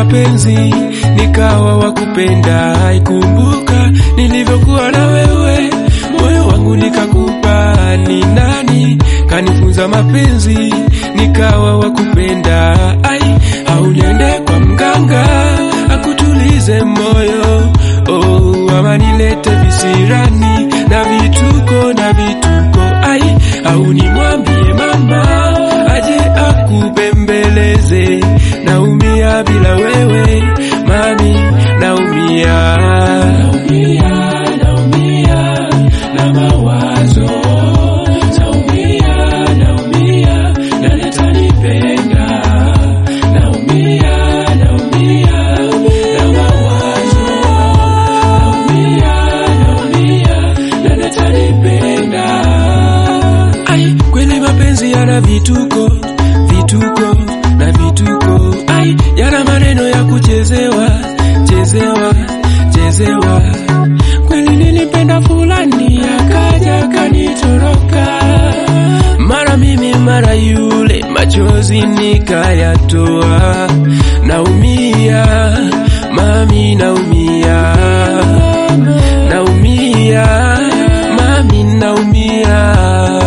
mapenzi nikawa wakupenda. Ikumbuka nilivyokuwa na wewe, moyo wangu nikakupa. Ni nani kanifunza mapenzi nikawa wakupenda? Ai, au niende kwa mganga akutulize moyo oh, ama nilete visirani na vituko na vituko ai, au nimwambie mama aje akubembeleze. Naumia bila wewe mami, naumia, naumia, naumia na mawazo, naumia, naumia na nitanipenda, naumia, naumia na mawazo, naumia, naumia na nitanipenda. Ai, kweli mapenzi yana vituko, vituko na vituko. Ai, yana maneno ya kuchezewa, chezewa, chezewa. Kweli nilipenda fulani akaja kanitoroka, mara mimi mara yule, machozi nikayatoa. Naumia mami, naumia, naumia mami, naumia.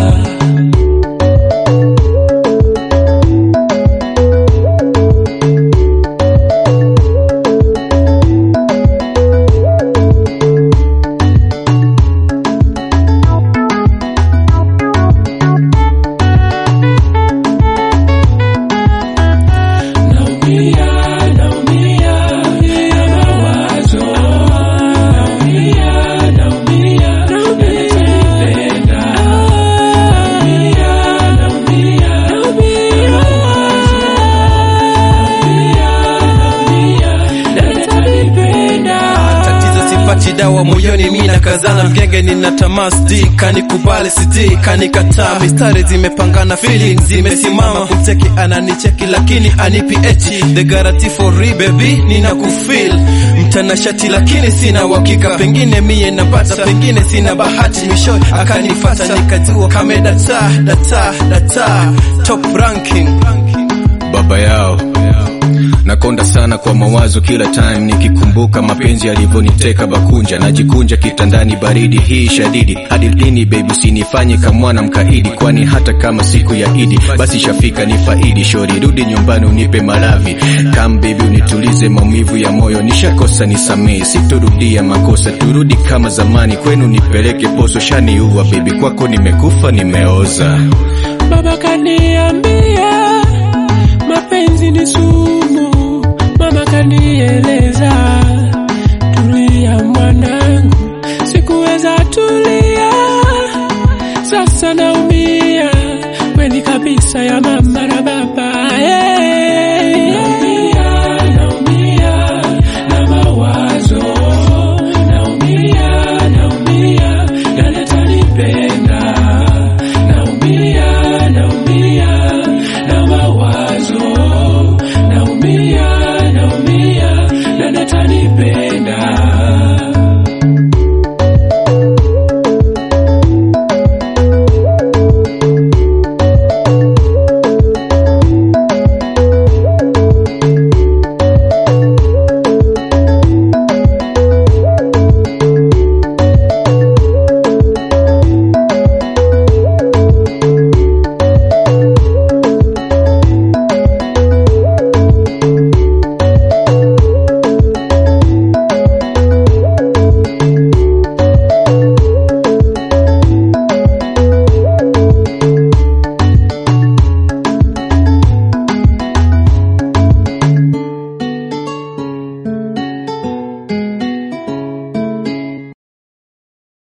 Naumia, naumia na mawazo, naumia, naumia na nitanipenda, naumia, naumia na mawazo, naumia, naumia na nitanipenda. tatizo sipati dawa moyoni mina kazana mgenge nina tamaa sijui kanikubali sijui kanikataa mistari zimepangana feelings zimesimama kumcheki ananicheki lakini anipi echi the guarantee for real baby nina kufeel mtanashati lakini sina uhakika pengine mie napata pengine sina bahati misho akanifata nikajua kame data data data top ranking baba yao nakonda sana kwa mawazo kila time nikikumbuka mapenzi yalivyoniteka bakunja najikunja kitandani baridi hii shadidi hadi lini baby usinifanye kamwana mkaidi kwani hata kama siku ya idi basi shafika ni faidi shori rudi nyumbani unipe malavi kam baby unitulize maumivu ya moyo nishakosa nisamee sitorudia makosa turudi kama zamani kwenu nipeleke poso shaniua baby kwako nimekufa nimeoza Baba kaniambia mapenzi ni sumu, mama kanieleza tulia mwana,